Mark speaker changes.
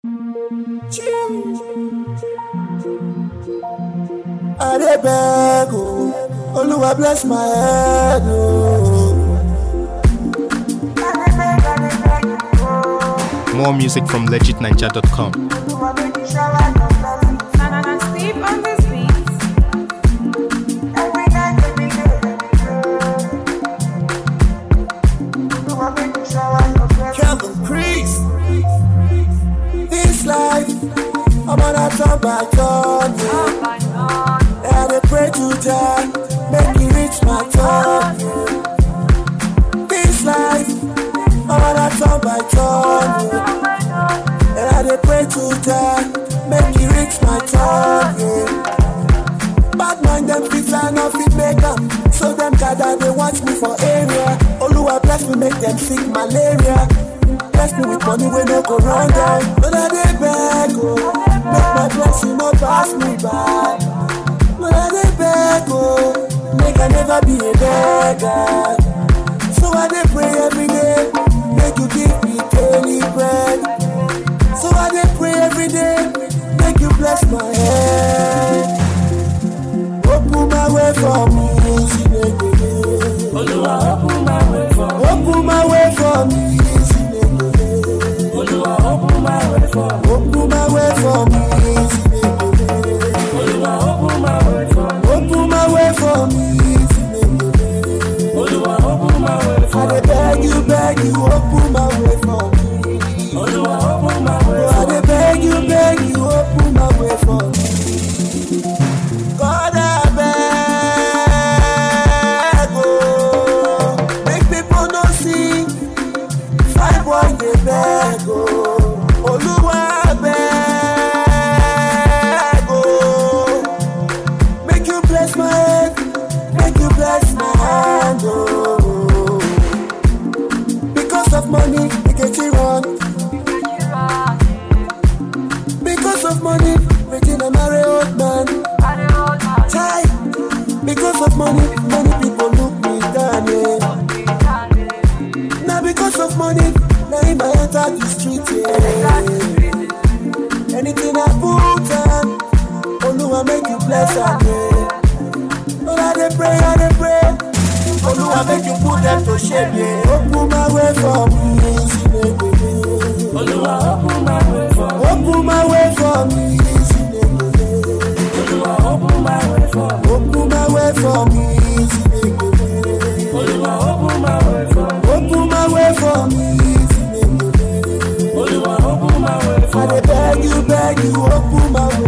Speaker 1: I dey beg o, Oluwa bless my head o.
Speaker 2: More music from legitninja.com.
Speaker 3: And Steve on this beat.
Speaker 1: Kevin Priest. This life, I'm on a turn by turn. yeah. I dey pray to Jah, make He reach my turn. yeah. This life, I'm on a turn by turn. yeah. And I dey pray to Jah, make He reach my turn. Yeah. Bad mind them fit line up fit make am So them gather they watch me for area Oluwa bless me make them sick malaria Bless me with money wey no go run down But I dey beg oh Make my blessing no pass me by But I dey beg oh Make I never be a beggar So I dey pray every day Make you give me daily bread So I dey pray every day Make you bless my head Open my way for me, Chineke.
Speaker 4: Olúwa open my way for me.
Speaker 1: Open my way for me, Chineke.
Speaker 4: Olúwa open my way for me.
Speaker 1: Open my way for me, Chineke.
Speaker 4: Olúwa open my way for me.
Speaker 1: Open my way for me, Chineke.
Speaker 4: Olúwa open my way
Speaker 1: I
Speaker 4: for
Speaker 1: dey
Speaker 4: me.
Speaker 1: beg you, beg you, open my way for me.
Speaker 4: Olúwa open my way
Speaker 1: I
Speaker 4: for
Speaker 1: dey
Speaker 4: me.
Speaker 1: beg you, beg you, open my way for me. God, I beg, oh, make people no see. Fine boy, dey beg, oh, Oluwa beg, oh, make you bless my head, make you bless my hand, oh. Because of money, we get it wrong. Because of money, Regina marry old man. Chai, because of money, many people look me down, yeah. Now because of money, now in my enter the street, yeah. Anything I put on, Oluwa make you bless her, yeah. But I dey pray, I dey pray, Oluwa make you put them to shame, yeah. Open my way for me, Chineke.
Speaker 4: Olúwa open my way for me.
Speaker 1: Open my way for me, Chineke.
Speaker 4: Olúwa open my way for me.
Speaker 1: Open my way for me, Chineke.
Speaker 4: Olúwa open my way for me.
Speaker 1: Open my way for me, Chineke.
Speaker 4: Olúwa open my way
Speaker 1: I
Speaker 4: for me.
Speaker 1: dey beg you, beg you, open my way